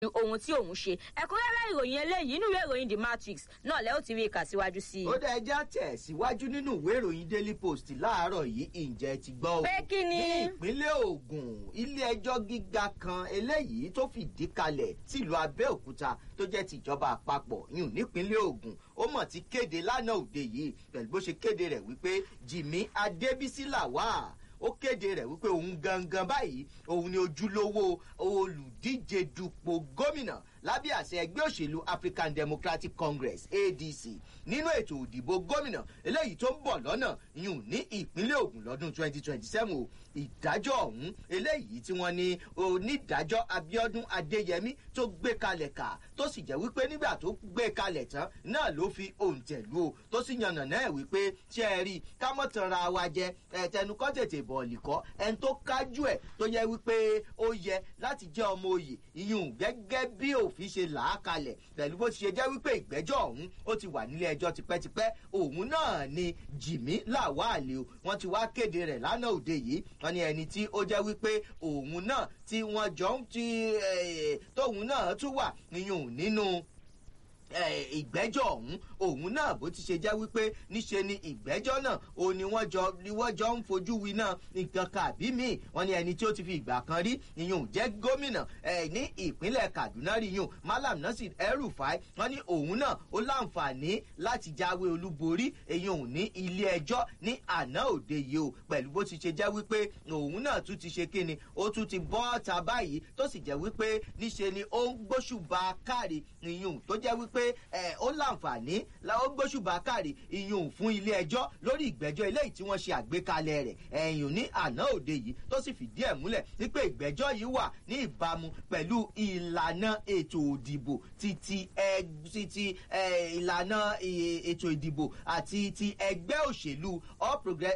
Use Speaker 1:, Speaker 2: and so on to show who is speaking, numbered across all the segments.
Speaker 1: ohun tí òun ṣe ẹ̀kúnrẹ́rẹ́ ìròyìn eléyìí nínú ìwé ìròyìn the matrix náà lẹ́ ó ti rí ìkà síwájú sí i.
Speaker 2: ó dá ẹja tẹ̀ síwájú nínú ìwé ìròyìn daily post láàárọ̀ yìí ǹjẹ́ ti gbọ́ o.
Speaker 1: pé kí ni.
Speaker 2: ní ìpínlẹ̀ ogun ilé ẹjọ́ gíga kan eléyìí tó fìdí kalẹ̀ tìlú abẹ́òkúta tó jẹ́ tìjọba àpapọ̀ yùn nípínlẹ̀ ogun ó mọ̀ ti kéde lánàá òde yìí pẹ̀lú bó ṣe kéde rẹ̀ wípé jimmy adébísí làwà ó kéde rẹ̀ wípé òun gangan báyìí òun ni ojúlówó olùdíje dupò gómìnà lábẹ́ àṣẹ ẹgbẹ́ òṣèlú african democratic congress adc nínú ètò òdìbò gómìnà eléyìí tó ń bọ̀ lọ́nà yùn ní ìpínlẹ̀ ogun lọ́dún 2027 o ìdájọ́ ọ̀hún eléyìí tí wọ́n ní onídàájọ́ abiodun adéyẹmí tó gbé kalẹ̀ kà tó sì jẹ́ wípé nígbà tó gbé kalẹ̀ tán náà ló fi òǹtẹ̀lú o tó sì yànnà náà wípé ṣé ẹ rí kámọ́tànra wa jẹ ẹ̀tẹnukọ́ tètè bọ̀ọ̀lì kọ́ ẹni tó kájú ẹ̀ tó yẹ wípé ó yẹ láti jẹ́ ọmọ òye ìyún gẹ́gẹ́ bí òfin ṣe là á kalẹ̀ pẹ̀lú bó ti ṣe jẹ́ wípé ìgbẹ́jọ́ ọ̀hún ó ti wà nílé ẹjọ́ tipẹ́tipẹ́ òun náà ni jìmí làwálẹ̀ o wọ́n ti wá kéde rẹ̀ lánàá òde yìí wọ́n ní ẹni tí ó jẹ́ wípé òun náà tí wọ́n jọ ń ti tóun náà tún wà níyùn nínú ìgbẹ́jọ́ ọ̀hún òun náà bó ti ṣe jẹ́ wípé níṣe ni ìgbẹ́jọ́ náà òun ni wọ́n jọ ni wọ́n jọ ń fojú wi náà nǹkan kàbí míì wọ́n ní ẹni tí ó ti fi ìgbà kan rí ìyún jẹ́ gómìnà ní ìpínlẹ̀ kaduna rí yún malam nasir erufai wọ́n ní òun náà ó láǹfààní láti jáwé olúborí ìyún ní ilé ẹjọ́ ní àná òde yìí o pẹ̀lú bó ti ṣe jẹ́ wípé òun náà tún ti ṣe kíni ó tún ti bọ́ ta báyìí tó sì jẹ́ wípé níṣe ni ó ń gbóṣùbà káre ìyún tó jẹ́ wípé pé ó láǹfààní ó gbóṣùbà káre ìyún fún ilé ẹjọ́ lórí ìgbẹ́jọ́ eléyìí tí wọ́n ṣe àgbékalẹ̀ rẹ̀ ẹ̀yìn ní àná òde yìí tó sì fìdí ẹ̀ múlẹ̀ wípé ìgbẹ́jọ́ yìí wà ní ìbámu pẹ̀lú ìlànà ètò òdìbò títí títí ìlànà ètò ìdìbò àti ti ẹgbẹ́ òṣèlú all progress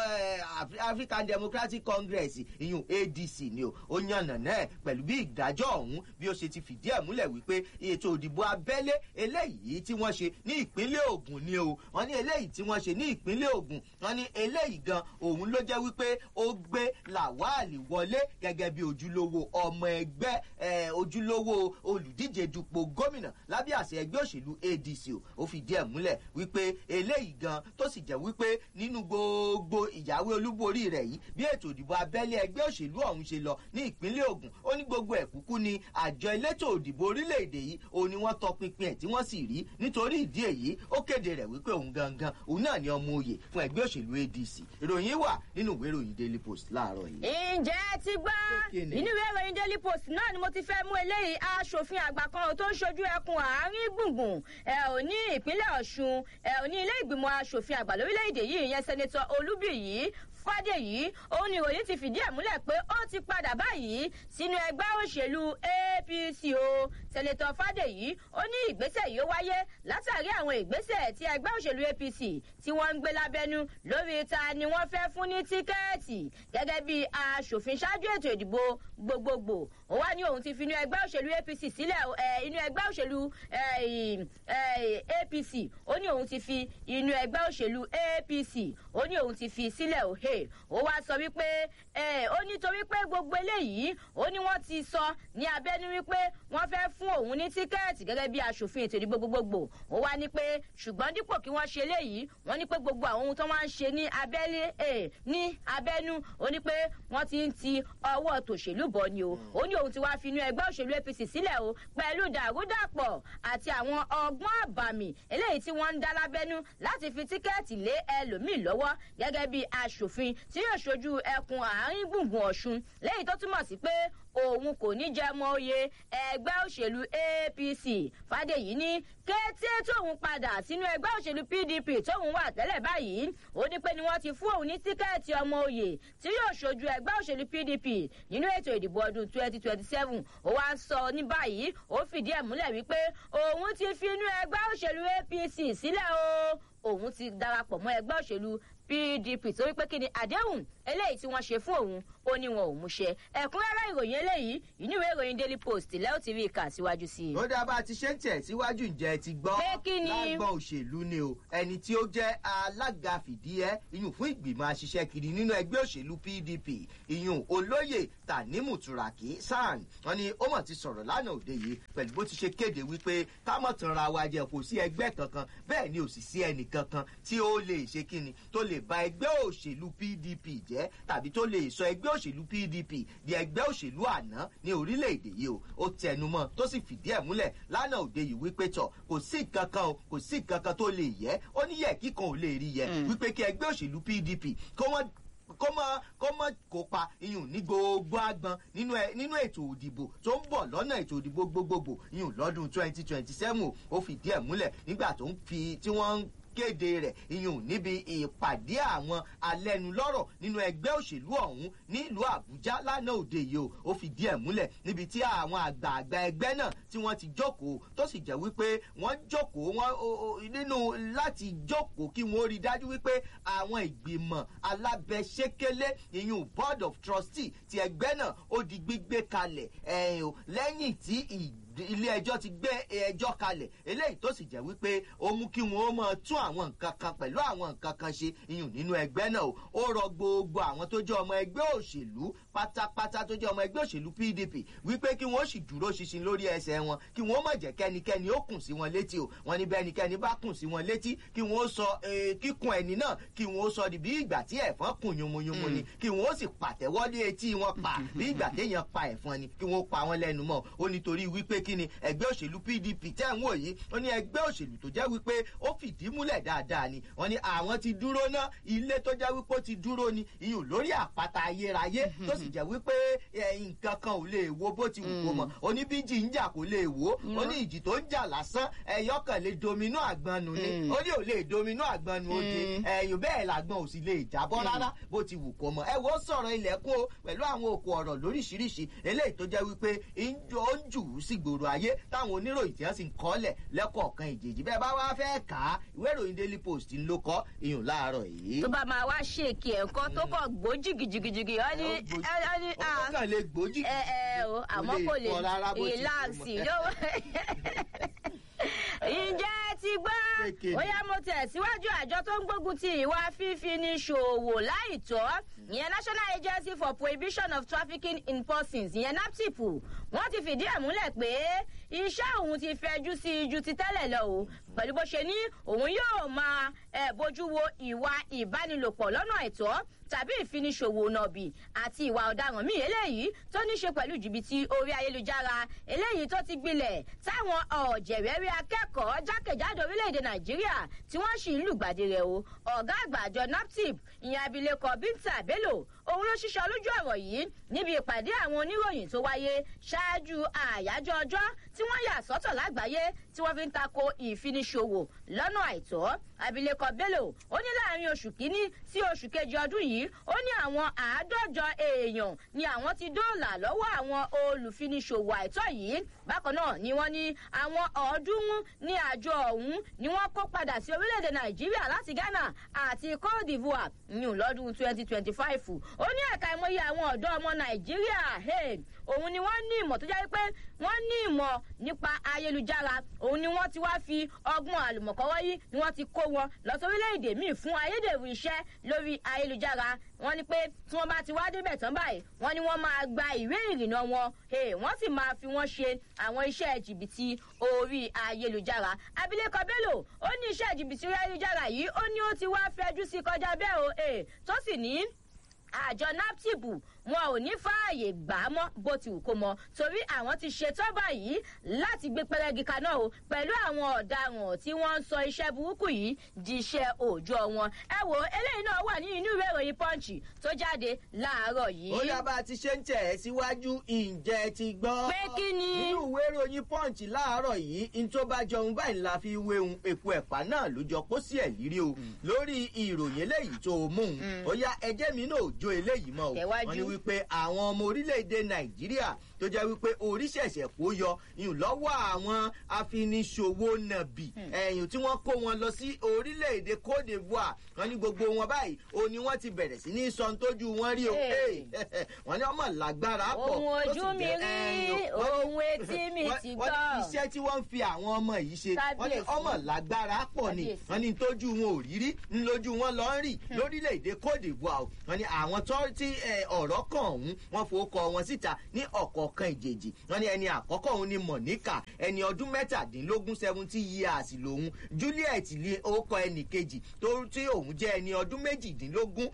Speaker 2: african democratic congress ìyún adc ni o ó yànnà náà pẹ̀lú bí ìdájọ́ ọ̀hún bí ó ṣe ti fìdí ẹ̀ múlẹ̀ wípé ètò òdìbò abẹ́lé eléyìí tí wọ́n ṣe ní ìpínlẹ̀ ogun ni o wọ́n ní eléyìí tí wọ́n ṣe ní ìpínlẹ̀ ogun wọ́n ní eléyìí gan òun ló jẹ́ wípé ó gbé làwálì wọlé gẹ́gẹ́ bí ojúlówó ọmọ ẹgbẹ́ ojúlówó olùdíje dupò gómìnà lábẹ́ àṣẹ ẹgbẹ́ òṣèlú adc o ó fìdí ẹ̀ múlẹ̀ wípé eléyìí gan tó sì jẹ́ wípé nínú gbogbo ìyàwó olúborí rẹ̀ yìí bí ètò ìdìbò abẹ́lé ẹgbẹ́ òṣèlú ọ̀hún ṣe lọ ní ìpínlẹ̀ ogun ó ní gbogbo ẹ̀ kúkú ni àjọ elétò òdìbò orílẹ̀-èdè yìí òun ni wọ́n tọpinpin ẹ̀ tí wọ́n sì rí nítorí ìdí èyí ó kéde rẹ̀ wípé òun gangan òun náà ni ọmọ òye fún ẹgbẹ́ òṣèlú adc ìròyìn wà nínú ìwé ìròyìn daily post láàárọ̀ yìí.
Speaker 1: ǹjẹ́ ti gbọ́ nínú ìwé ìròyìn daily post náà ni mo ti fẹ́ mú eléyìí aṣòfin àgbà kan tó ń ṣojú ẹkùn àárín gbùngbùn ẹ ò ní ìpínlẹ̀ ọ̀ṣun ẹ ò ní ilé ìgbìmọ̀ aṣòfin àgbà lórílẹ̀‐èdè yìí ìyẹn sẹ́nẹ́tọ̀ olúbìyí fàdèyí òun ni ìròyìn ti fìdí ẹ̀ múlẹ̀ pé ó ti padà báyìí sínú ẹgbẹ́ òṣèlú apc o sẹ́nẹ́tọ̀ fàdèyí ó ní ìgbésẹ̀ yìí ó wáyé látàrí àwọn ìgbésẹ̀ tí ẹgbẹ́ òṣèlú apc tí wọ́n ń gbé lábẹ́nú lórí ta ni wọ́n fẹ́ fún ní tíkẹ́ẹ̀tì gẹ́gẹ́ bí aṣòfin ṣáájú ètò ìdìbò gbogbogbò ó wá ní òun ti fi inú ẹgbẹ́ òṣèlú apc sílẹ̀ inú ẹgbẹ́ òṣèlú apc ó ní òun ti fi inú ẹgbẹ́ òṣèlú apc ó ní òun ti fi sílẹ̀ òhe ó wá sọ wípé ó nítorí pé gbogbo eléyìí ó ní wọ́n ti sọ ní abẹ́nú wípé wọ́n fẹ́ fún òun ní tíkẹ́ẹ̀tì gẹ́gẹ́ bí aṣòfin ètò ìdìbò gbogbogbò ó wá ní pé ṣùgbọ́n dípò kí wọ́n ṣe eléyìí wọ́n ní pé gbogbo àwọn ohun tó wá ń ṣe ní abẹ́lé ní abẹ́nú ó ní pé wọ́n ti ń ti ọwọ́ tòṣèlú bọ̀ ni o ó ní òun ti wá fi inú ẹgbẹ́ òṣèlú apc sílẹ̀ o pẹ̀lú dàrúdàpọ̀ àti àwọn ọgbọ́n àbàmì eléyìí tí wọ́n ń dá lábẹ́nú láti fi tíkẹ́ẹ̀tì lé ẹlòmíì lọ́wọ́ gẹ́gẹ́ bí aṣòfin tí yóò ṣojú ẹkùn àárín gbùngbùn ọ̀ṣun léyìí tó túmọ̀ sí pé òun kò ní jẹ́ mọ́ oyè ẹgbẹ́ òṣèlú apc fàdèyí ní kété tóun padà sínú ẹgbẹ́ òṣèlú pdp tóun wà tẹ́lẹ̀ báyìí ó ní pé ni wọ́n ti fún òun ní tíkẹ́ẹ̀tì ọmọ oyè tí yóò ṣojú ẹgbẹ́ òṣèlú pdp nínú ètò ìdìbò ọdún twenty twenty seven ó wá ń sọ ní báyìí ó fìdí ẹ̀ múlẹ̀ wípé òun ti fi inú ẹgbẹ́ òṣèlú apc sílẹ̀ o òun ti darapọ̀ mọ́ ẹgbẹ́ òṣèlú pdp torí pé kí ni àdéhùn eléyìí tí wọ́n ṣe fún òun ó ní wọn ò mú ṣe ẹ̀kúnrẹ́rẹ́ ìròyìn eléyìí ìníwèé ìròyìn daily post lẹ́yìn tí rí ìka síwájú sí i.
Speaker 2: ó dá bá a ti ṣe ń tẹ̀ síwájú ǹjẹ́ ti gbọ́
Speaker 1: Pé kí ni?
Speaker 2: lágbọ́n òṣèlú ni o ẹni tí ó jẹ́ alága fìdíhẹ́ iyùn fún ìgbìmọ̀ aṣiṣẹ́ kiri nínú ẹgbẹ́ òṣèlú pdp iyùn olóyè tanimu turaki san wọn ni ó mọ̀ ti sọ̀rọ̀ lánàá òde yìí pẹ̀lú bó ti ṣe kéde wípé kámọ̀ tanra wa jẹ kò sí ẹgbẹ́ kankan bẹ́ẹ̀ ni ò sì sí ẹnì kankan tí ó lè ṣe kíni tó lè ba ẹgbẹ́ òṣèlú pdp jẹ́ tàbí tó lè sọ ẹgbẹ́ òṣèlú pdp di ẹgbẹ́ òṣèlú àná ní orílẹ̀-èdè yìí o ó tẹnumọ́ tó sì fìdí ẹ̀ múlẹ̀ lánàá òde yìí wípé tọ̀ kò sí kankan o kò sí kankan tó lè yẹ ó ní yẹ kíkan ò lè rí yẹ wípé kí ẹgbẹ́ òṣèlú pdp kó wọ́n kó mọ kó mọ kópa iyùn ní gbogbo agbọn nínú ẹ nínú ètò òdìbò tó ń bọ̀ lọ́nà ètò òdìbò gbogbogbò iyùn lọ́dún twenty twenty seven ó fìdí ẹ̀ múlẹ̀ nígbà tó ń fi tí wọ́n ń kéde rẹ̀ iyùn níbi ìpàdé àwọn alẹ́nulọ́rọ̀ nínú ẹgbẹ́ òṣèlú ọ̀hún nílùú àbújá lánàá òde yìí o ó fìdí ẹ̀ múlẹ̀ níbi tí àwọn àgbààgbà ẹgbẹ́ náà tí wọ́n ti jókòó tó sì jẹ́ wípé wọ́n jókòó wọ́n o- o- nínú láti jókòó kí wọ́n rí dájú wípé àwọn ìgbìmọ̀ alábẹ́sẹ́kẹ́lé iyùn board of trustee ti ẹgbẹ́ náà ó di gbígbé kalẹ̀ ẹ̀yìn o lẹ́yìn tí ìgbìmọ̀ ilé ẹjọ́ ti gbé ẹjọ́ kalẹ̀ eléyìí tó sì jẹ́ wípé ó mú kí wọ́n máa tún àwọn nǹkan kan pẹ̀lú àwọn nǹkan kan ṣe iyùn nínú ẹgbẹ́ náà o ó rọ gbogbo àwọn tó jẹ́ ọmọ ẹgbẹ́ òṣèlú pátápátá tó jẹ́ ọmọ ẹgbẹ́ òṣèlú pdp wípé kí wọ́n sì dúró ṣinṣin lórí ẹsẹ̀ wọn kí wọ́n má jẹ́ kẹ́nikẹ́ni ó kùn sí wọn létí o wọn ní bẹ́nikẹ́ni bá kùn sí wọn létí kí wọ́n sọ eh, kíkun ẹni náà kí wọ́n sọ di bí ìgbà tí ẹ̀fọn kùn yunmuyunmu ni kí wọ́n sì pàtẹ́wọ́ lé etí wọn pa bí ìgbà téèyàn pa ẹ̀fọn ni kí wọ́n pa wọn lẹ́nu mọ́ ó nítorí wípé kí ni ẹgbẹ́ òṣèlú pdp tẹ́ ń wò yìí ó ní ẹgbẹ́ òṣèlú tó jẹ́ wípé ó fìdí múlẹ̀ dáadáa ni wọ́n ní àwọn ti dúró ná ilé tó jẹ́ wípé ó ti dúró ni iyùn lórí àpáta ayérayé tó sì jẹ́ wípé eh, nǹkan kan ò lè wo bó ti wù kó mọ̀ ó ní bí jì ń jà kò lè wò ó ní ìjì tó ń jà lásán ẹ̀yọ́ kan lè dominú àgbọn nù ni ó ní ò lè dominú àgbọn nù ó di ẹ̀yìn bẹ́ẹ̀ làgbọn ò sì lè jábọ́ rárá bó ti wù kó mọ̀ ẹ wo sọ̀rọ̀ ilẹ̀kùn o pẹ̀lú àwọn òkú ọ̀rọ̀ lóríṣiríṣi eléyìí tó jẹ́ wípé ń jọ ó ń jù ú sí gbòòrò ayé táwọn oníròyìn tí wọ́n sì ń kọ́lẹ̀ lẹ́kọ̀ọ̀kan ìjèjì bẹ́ẹ̀ bá wá fẹ́ kà á ìwé ìròyìn daily post ń ló kọ́ iyùn láàárọ̀ yìí.
Speaker 1: tó bá máa wá ṣèkì ẹ̀kọ́ tó kọ̀ gbó jìgìjìgìjìgì ọ ní ọ ní
Speaker 2: ó kàn lè gbòójì
Speaker 1: ẹ ẹ o àmọ́ kò lè
Speaker 2: kọ́ rárá bó ti wù
Speaker 1: rìláàsì
Speaker 2: mọ́.
Speaker 1: yóò ǹjẹ́ ti gbọ́
Speaker 2: Kékeré.
Speaker 1: bóyá mo tẹ̀síwájú àjọ tó ń gbógun ti ìwà fífi ní ṣòwò láìtọ́ ìyẹn national agency for prohibition of trafficking in persons ìyẹn naptip wọ́n ti fìdí ẹ̀ múlẹ̀ pé iṣẹ́ òun ti fẹjú sí i ju ti tẹ́lẹ̀ lọ o pẹ̀lú bó ṣe ní òun yóò máa eh, bójú wo ìwà ìbánilòpọ̀ lọ́nà àìtọ́ tàbí ìfiniṣòwò nàbì àti ìwà ọ̀daràn míì eléyìí tó ní ṣe pẹ̀lú jìbìtì orí ayélujára eléyìí tó ti gbilẹ̀ táwọn ọ̀jẹ̀wẹ́rí akẹ́kọ̀ọ́ jákèjádò orílẹ̀-èdè nàìjíríà tí wọ́n sì ń lùgbàdì rẹ̀ o ọ̀gá àgbà àjọ naptip ìyẹn abilékọ bínta bello òun ló ṣiṣẹ́ lójú ọ̀rọ̀ yìí níbi ìpàdé àwọn oníròyìn tó wáyé ṣáájú àyájọ́ ọjọ́ tí wọ́n yà sọ́tọ̀ lágbàáyé tí wọ́n fi ń tako ìfiniṣòwò lọ́nà àìtọ́ abilékọ bello ó ní láàrin oṣù kínní sí oṣù kejì ọdún yìí ó ní àwọn àádọ́jọ èèyàn ni àwọn ti dóòlà lọ́wọ́ àwọn olùfiniṣòwò àìtọ́ yìí bákan náà ni wọ́n ní àwọn ọ̀ọ́dúnrún ní àjọ ọ̀hún ni wọ́n kó padà sí orílẹ̀-èdè nàìjíríà láti ghana àti cote divoire yìí lọ́dún twenty twenty five ó ní ẹ̀ka ìmọ̀ye àwọn ọ̀dọ́ ọmọ nàìjíríà hey, òun ni wọ́n ní ìmọ̀ tó jẹ́ pé wọ́n ní ìmọ̀ nípa ayélujára òun ni wọ́n ti wá fi ọgbọ́n àlùmọ̀kọ́wọ́ yìí ni wọ́n ti kó wọn lọ sórílẹ̀-èdè míì fún ayédèrú iṣẹ́ lórí ayélujára wọ́n ní pé tí wọ́n bá ti wá débẹ̀ tán báyìí wọ́n ní wọ́n máa gba ìwé ìrìnnà wọn hey, wọ́n sì máa fi wọ́n ṣe àwọn iṣẹ́ jìbìtì orí ayélujára abilékọ bello ó ní iṣẹ́ jìbìtì orí ayélujára yìí ó ní ó ti wá fẹjú sí kọjá bẹ́ẹ̀ o hey, tó sì ní àjọ naptip wọn ò ní fààyè gbà á mọ́ bó ti wù kó mọ torí àwọn ti ṣetán báyìí láti gbé pẹrẹgì kaná o pẹ̀lú àwọn ọ̀daràn tí wọ́n ń sọ iṣẹ́ burúkú yìí di iṣẹ́ òòjọ́ wọn ẹ wo eléyìí náà wà ní inú ìwé ìròyìn punch tó jáde láàárọ̀ yìí.
Speaker 2: ó yá bá a ti ṣe ń tẹ̀ ẹ́ síwájú ǹjẹ́ ti gbọ́.
Speaker 1: Pé kí ni?
Speaker 2: nínú ìwé ìròyìn punch láàárọ̀ yìí n tó bá jọun báyìí la fi wéhun epo ẹ̀pà náà ló jọ kó sí ẹ̀ lírí o lórí ìròyìn eléyìí tó mú un ó yá ẹjẹ́ mi náà ò jó eléyìí mọ́ o
Speaker 1: Tẹ̀wájú.
Speaker 2: wọ́n ní wípé àwọn ọmọ orílẹ̀-èdè nàìjíríà tó jẹ́ wípé oríṣẹ̀ṣẹ̀ kó yọ ìyún lọ́wọ́ àwọn afiniṣòwò nàbì ẹ̀yìn tí wọ́n kó wọn lọ sí orílẹ̀-èdè cote divoire wọ́n ní gbogbo wọn báyìí ó ní wọ́n ti bẹ̀rẹ̀ sí ní sọ tójú wọn rí o
Speaker 1: Hey.
Speaker 2: Hey, wọ́n ní ọmọ lágbára pọ̀
Speaker 1: ohun
Speaker 2: tó sì
Speaker 1: ojú mi
Speaker 2: jẹ́-
Speaker 1: rí
Speaker 2: ẹ̀yìn, wọ́n ní-
Speaker 1: ohun etí mi
Speaker 2: wọ́n-
Speaker 1: ti
Speaker 2: wọ́n ní
Speaker 1: gbọ́.
Speaker 2: iṣẹ́ tí wọ́n ń fi àwọn ọmọ yìí ṣe wọ́n ní
Speaker 1: Kábíyèsí.
Speaker 2: ọmọ lágbára pọ̀ ni
Speaker 1: Kábíyèsí.
Speaker 2: wọ́n ní tójú wọn ò rírí ńlójú wọn lọ ń rì lórílẹ̀‐èdè cote divoire o. wọ́n ní àwọn tó tí ẹ, ọ̀rọ̀ kan ọ̀hún wọ́n fowókọ wọn síta ní ọ̀kọ̀ọ̀kan ìjèjì wọ́n ní ẹni àkọ́kọ́ òun ni monica ẹni ọdún mẹ́tàdínlógún seventy years lòun juliet ní orúkọ ẹnì kejì tó tí òun jẹ́ ẹni ọdún méjìdínlógún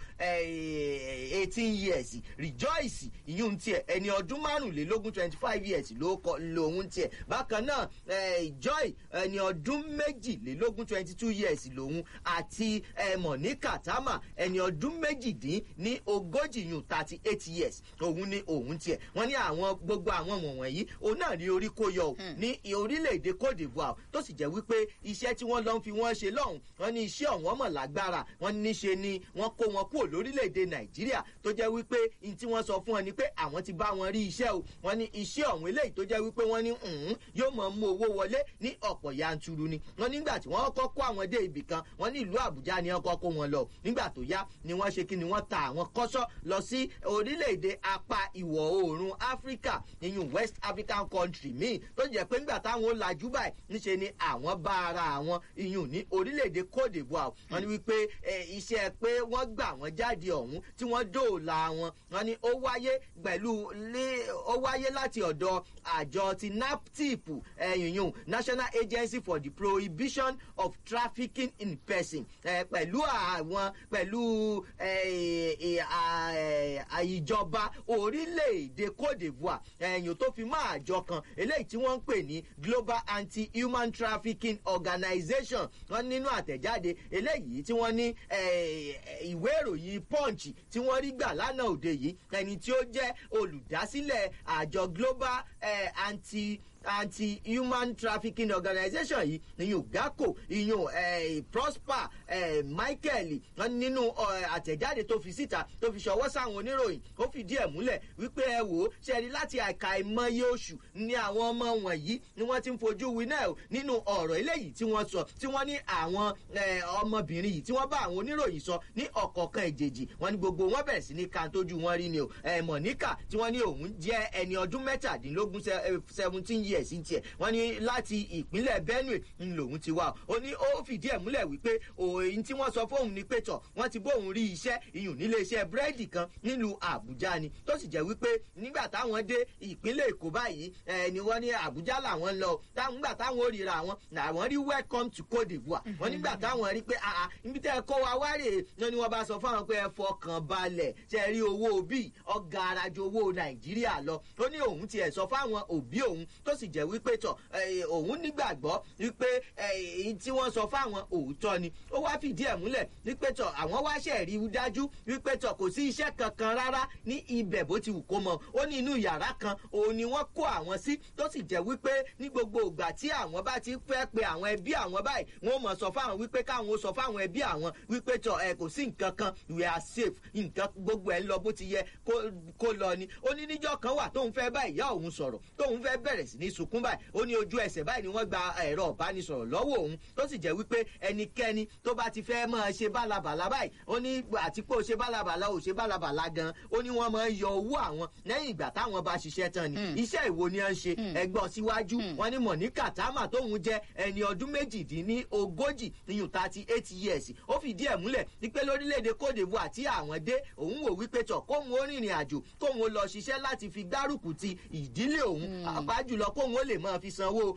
Speaker 2: eighteen years rejoice ìyún tiẹ̀ ẹni ọdún márùnlélógún twenty five years ló kọ lòun tiẹ̀ bákan náà eh, joy ẹni ọdún méjìlélógún twenty two years lòun àti eh, monica tama ẹni ọdún méjìdín ní ogójì yún thirty eight years òun ni òun tiẹ̀ wọ́n ní àwọn gbogbo àwọn wọ̀nyí òun náà ní orí kó yọ o ní orílẹ̀-èdè cote divoire tó sì jẹ́ wípé iṣẹ́ tí wọ́n lọ ń fi wọ́n ṣe lọ́hùn wọ́n ní iṣẹ́ ọ̀hún ọmọ lágbára wọ́n ní ṣe ni wọ́n kó wọn kúrò lórílẹ̀-èdè nàìjíríà tó jẹ́ wípé ní tí wọ́n sọ fún wọn ni pé àwọn ti bá wọn rí iṣẹ́ o wọ́n ní iṣẹ́ ọ̀hún eléyìí tó jẹ́ wípé wọ́n ní "Mm, yóò mọ̀ mú owó wọlé ní ọ̀pọ̀ yanturu ni wọ́n nígbà tí wọ́n kọ́ kó àwọn dé ibì kan wọ́n ní ìlú àbújá ni wọ́n kọ́ kó wọn lọ nígbà tó yá ni wọ́n ṣe kí ni wọ́n ta àwọn kọ́sọ́ lọ sí orílẹ̀-èdè apá ìwọ̀ oòrùn áfíríkà ìyún west african country míì tó jẹ́ pé nígbà táwọn ó lajú báyìí níṣe ni àwọn bá ara àwọn ìyún ní orílẹ̀-èdè cote divoire wọ́n ní wípé eh, iṣẹ́ pé wọ́n gbà wọ́n jáde ọ̀hún tí wọ́n dóòlà wọn wọ́n ní ó wáyé pẹ̀lú lé ó wáyé láti ọ̀dọ̀ àjọ ti naptip ẹ̀yìnyún national agency for the prohibition of trafficking in person eh, pẹ̀lú àwọn pẹ̀lú eh, eh, ah, eh, ah, ìjọba orílẹ̀-èdè cote divoire ẹ̀yìn tó fi máa àjọ kan eléyìí tí wọ́n ń pè ní global anti-human trafficking organization wọ́n nínú àtẹ̀jáde eléyìí tí wọ́n ní eh, ìwé ìròyìn punch tí wọ́n rí gbà lánàá òde yìí ẹni tí ó jẹ́ olùdásílẹ̀ àjọ global eh, anti anti-human trafficking organization yìí ìyún gaco ìyún eh, prosper eh, michael wọn nínú eh, àtẹ̀jáde tó fi síta tó fi ṣọwọ́ sáwọn oníròyìn ó fìdí ẹ̀ múlẹ̀ wípé ẹ wò ó ṣe rí láti àìka ìmọye oṣù ni àwọn ọmọ wọ̀nyí ni wọ́n ti ń fojú winá ẹ̀ nínú ọ̀rọ̀ eléyìí tí wọ́n sọ tí wọ́n ní àwọn eh, ọmọbìnrin yìí tí wọ́n bá àwọn oníròyìn sọ ní ọ̀kọ̀ọ̀kan ìjèjì wọn ni gbogbo wọn bẹ̀rẹ̀ sí ní kan tójú wọn rí ni o eh, monica tí wọ́n ní òun jẹ́ ẹni ọdún mẹ́tàdínlógún seventeen years ń tiẹ̀ wọ́n ní láti ìpínlẹ̀ benue ń lòun ti wá ó ní ó fìdí ẹ̀ múlẹ̀ wípé òyìn tí wọ́n sọ fóun ni pé tọ̀ wọ́n ti bóun rí iṣẹ́ ìyún nílé iṣẹ́ búrẹ́dì kan nílùú àbújá ni tó sì jẹ́ wípé nígbà táwọn dé ìpínlẹ̀ èkó báyìí ẹ̀ ni wọ́n ní àbújá làwọn lọ táwọn nígbà táwọn ò ríra wọn làwọn rí welcome to cote divoire wọ́n nígbà táwọn rí pé àà níbi tẹ́ ẹ kó wa wá rèé ni wọ́n bá sọ fáwọn pé ẹ fọkàn balẹ̀ ṣe rí owó bíi ọgá arajo owó nàìjíríà lọ ó ní òun tiẹ̀ sọ fáwọn òbí òun tó sì jẹ́ wípé tọ̀ eh, òun nígbàgbọ́ wípé èyí tí wọ́n sọ fáwọn òótọ́ ni ó wá fìdí ẹ̀ múlẹ̀ wípé tọ̀ àwọn wá ṣẹ̀ rí dájú wípé tọ̀ kò sí iṣẹ́ kankan rárá ní ibẹ̀ bó ti wù kó mọ ó ní inú yàrá kan òun ni wọ́n kó àwọn sí tó sì jẹ́ wípé ní gbogbo ìgbà tí àwọn bá ti fẹ́ pe àwọn ẹbí àwọn báyìí wọ́n mọ̀ sọ fáwọn wípé káwọn ó sọ fáwọn ẹbí àwọn wípé tọ̀ ẹ kò sí nǹkan kan we are safe nǹkan gbogbo ẹ̀ ń lọ bó ti yẹ kó- kó lọ ni ó ní níjọ́ kan wà tóun fẹ́ bá ìyá òun sọ̀rọ̀ tóun fẹ́ bẹ̀rẹ̀ sí ní sunkún báyìí ó ní ojú ẹsẹ̀ báyìí ni wọ́n gba ẹ̀rọ ìbánisọ̀rọ̀ lọ́wọ́ òun tó sì jẹ́ wípé ẹnikẹ́ni tó bá ti fẹ́ máa ṣe bálabàla báyìí ó ní àti pé ó ṣe bálabàla ó ṣe bálabàla gan ó ní wọ́n máa ń yọ owó àwọn lẹ́yìn ìgbà táwọn bá ṣiṣẹ́ tán ni iṣẹ́ ìwo ni wọ́n ń ṣe ẹgbọ́n síwájú wọ́n ní mọ̀níkà támà tóun jẹ́ ẹni ọdún méjìdínní ogójì iyùn thirty eight years ó fìdí ẹ̀ múlẹ̀ wípé lórílẹ̀‐èdè cote divoire tí àwọn dé òun wò wípé tọ̀ kóun ó rìnrìn àjò kóun ó lọ ṣiṣẹ́ láti fi gbárùkù ti ìdílé òun àbájùlọ kóun ó lè máa fi sanwó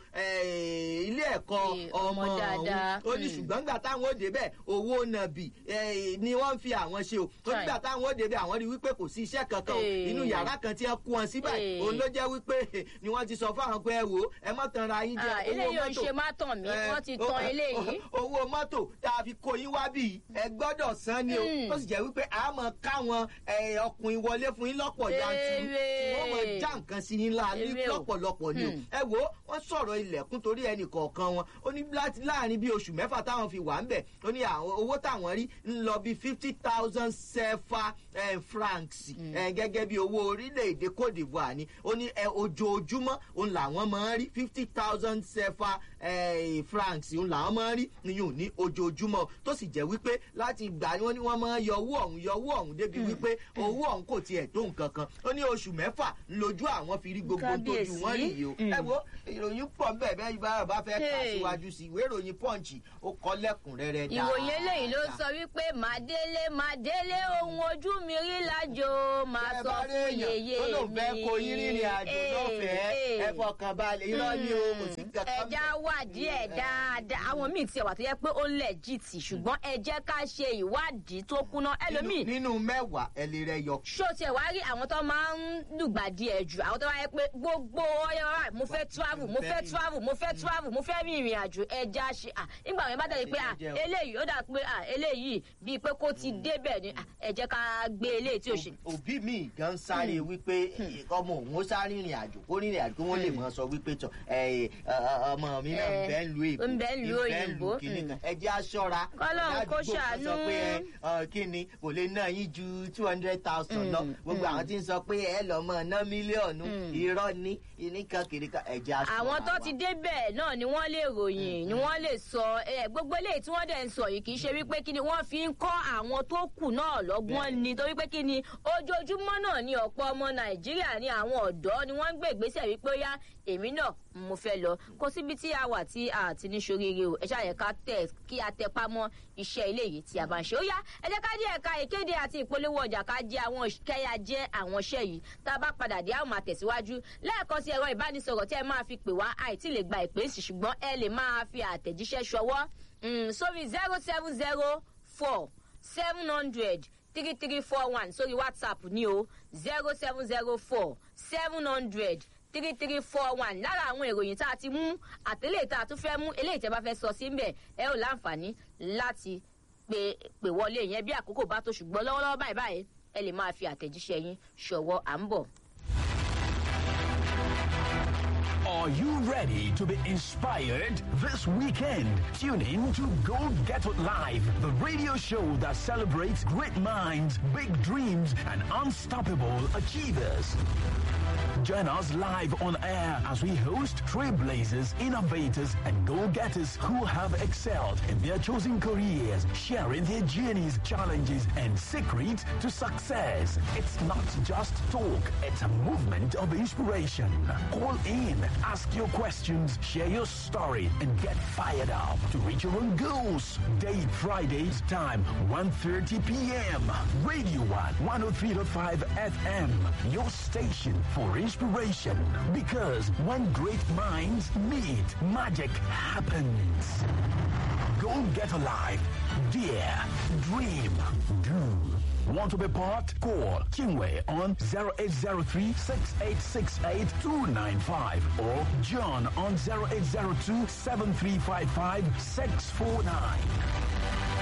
Speaker 2: eh, ilé ẹ̀kọ́
Speaker 1: Eh,
Speaker 2: ọmọ
Speaker 1: ọmọ dáadáa.
Speaker 2: òun ó ní
Speaker 1: Mm.
Speaker 2: ṣùgbọ́n nígbà táwọn ó débẹ̀ owó nàbì eh, ni wọ́n ń fi àwọn ṣe o ó nígbà táwọn ó débẹ̀ àwọn rí wípé kò sí iṣẹ́ kankan o
Speaker 1: Eh.
Speaker 2: inú yàrá kan tí wọ́n kú wọn sí báyìí
Speaker 1: Eh.
Speaker 2: òun ló jẹ́ wípé ni wọ́n ti sọ fáwọn pé ẹ wò ó ẹ mọ̀ tán ra yín jẹ
Speaker 1: Ah, eléyìí ò ń ṣe má tàn mí
Speaker 2: Eh,
Speaker 1: wọ́n ti
Speaker 2: o-
Speaker 1: tan eléyìí.
Speaker 2: owó mọ́tò tá a fi kó yín wá bí ẹ gbọ́dọ̀ san ni o
Speaker 1: Mm.
Speaker 2: tó sì jẹ́ wípé a mọ̀ káwọn eh, ọkùnrin wọlé fún yín lọ́pọ̀ yanturu
Speaker 1: Èrè.
Speaker 2: tí wọ́n mọ̀ já nǹkan sí yín láàlú
Speaker 1: Èrè o.
Speaker 2: lọ́pọ̀lọpọ̀ ni o ẹ wo wọ́n sọ̀rọ̀ ilẹ̀kùn torí ẹnì kọ̀ọ̀kan wọn ó ní láti láàrin bíi oṣù mẹ́fà táwọn fi wà ń bẹ̀ ó ní àwọn owó táwọn rí ń lọ bíi fifty thousand sefa francs gẹ́gẹ́ bí owó orílẹ̀-èdè cote divoire ni ó ní ojoojúmọ́ òun làwọn máa ń rí fifty thousand sefa francs òun làwọn máa ń rí nìyún ní ojoojúmọ́ tó sì jẹ́ wípé láti gbà ni wọ́n ní wọ́n máa ń yọ owó ọ̀hún yọ owó ọ̀hún débi wípé owó ọ̀hún kò tiẹ̀ tó nǹkan kan ó ní oṣù mẹ́fà lójú àwọn fi rí gbogbo tójú wọn rí yìí o ẹ wo ìròyìn pọ̀ bẹ́ẹ̀ bẹ́ẹ̀ bá bá fẹ́ kà síwájú sí ìwé ìròyìn pọ́ǹchì ó kọ́ lẹ́kùnrẹ́rẹ́ dáa.
Speaker 1: ìròyìn eléyìí ló sọ wípé màdélé màdélé ohun ojú mi rí lájò máa sọ fún yèyé mi.
Speaker 2: ó lóun fẹ́ kó yín rìnrìn àjò lọ́fẹ̀ẹ́ ẹ fọkàn balẹ̀ irọ́ ni o kò sí kankan.
Speaker 1: ẹja wádìí ẹ dáadáa àwọn míì tiẹ̀ wà tó yẹ pé ó lẹ̀ jìtì ṣùgbọ́n ẹ jẹ́ ká ṣe ìwádìí tó kúná ẹlòmíì.
Speaker 2: nínú mẹ́wàá ẹ lè rẹ yọ.
Speaker 1: ṣó tiẹ̀ wá rí àwọn tó máa ń lùgbàdì ẹ̀ jù àwọn tó wáyé pé gbogbo ọyọ wa mo fẹ́ travel mo fẹ́ travel mo fẹ́ travel mo fẹ́ rin ìrìn àjò ẹja ṣe à nígbà wọn bá tẹ̀lé pé à eléyìí ó dà pé à eléyìí bíi pé kó ti débẹ̀ ni ẹ jẹ́ ká gbé eléyìí tí ò ṣe.
Speaker 2: òbí mi gan sáré wípé ọmọ òun ó sáré ìrìn àjò kó rìnrìn àjò kó wọ́n lè mọ sọ wípé tọ ọmọ mi náà ń bẹ́ ń lu èbó
Speaker 1: ń bẹ́ ń lu òyìnbó
Speaker 2: ẹ jẹ́ aṣọra
Speaker 1: kọ́lọ́n kó ṣàánú
Speaker 2: sọ pé kí ni kò lè ná yín ju two hundred thousand lọ gbogbo àwọn tí ń sọ pé ẹ lọ mọ ná mílíọ̀nù irọ́ ní ìníkan kìrìkan ẹ jẹ́ aṣọra.
Speaker 1: àwọn tó ti débẹ̀ náà ni wọ́n lè ròyìn ni wọ́n lè sọ gbogbo eléyìí tí wọ́n dẹ̀ ń sọ yìí kì í ṣe wípé kí ni wọ́n fi ń kọ́ àwọn tó kù náà lọ́gbọ́n ni torí pé kí ni ojoojúmọ́ náà ni ọ̀pọ̀ ọmọ nàìjíríà ni àwọn ọ̀dọ́ ni wọ́n ń gbé ìgbésẹ̀ wípé ó yá èmi náà mo fẹ́ lọ kó síbi tí a wà tí a ti ní ṣoríire o ẹ ṣáà ká tẹ̀ kí a tẹ pamọ́ iṣẹ́ ilé yìí tí a bá ń ṣe ó yá ẹ jẹ́ ká dé ẹ̀ka ìkéde àti ìpolówó ọjà ká jẹ́ àwọn kẹ́yà jẹ́ àwọn iṣẹ́ yìí tá a bá padà dé àwọn máa tẹ̀síwájú lẹ́ẹ̀kan sí ẹ̀rọ ìbánisọ̀rọ̀ tí ẹ máa fi pè wá àìtí lè gba ìpè sí ṣùgbọ́n ẹ lè máa fi àtẹ̀jíṣẹ́ ṣọwọ́ sórí zero seven zero four seven hundred three three four one sórí whatsapp ní o zero seven zero four seven hundred three three four one lára àwọn ìròyìn tá a ti mú àtẹlẹ tá a tún fẹ́ mú eléyìí tẹ́ bá fẹ́ sọ sí mbẹ̀ ẹ ò láǹfààní láti pè pè wọlé yẹn bí àkókò bá tó ṣùgbọ́n lọ́wọ́lọ́wọ́ báyìí báyìí ẹ lè máa fi àtẹ̀jíṣẹ́ yín ṣọwọ́ à ń bọ̀.
Speaker 3: Are you ready to be inspired this weekend? Tune in to Go Get It Live, the radio show that celebrates great minds, big dreams, and unstoppable achievers. Join us live on air as we host trailblazers, innovators, and go-getters who have excelled in their chosen careers, sharing their journeys, challenges, and secrets to success. It's not just talk, it's a movement of inspiration. Call in, ask your questions, share your story, and get fired up to reach your own goals. Date Fridays, time 1.30 p.m. Radio 1, 103.5 FM, your station for inspiration. Because when great minds meet, magic happens. Go get alive. Dare. Dream. Do. Want to be part? Call Kingway on 0803 6868 295 or John on 0802 7355 649.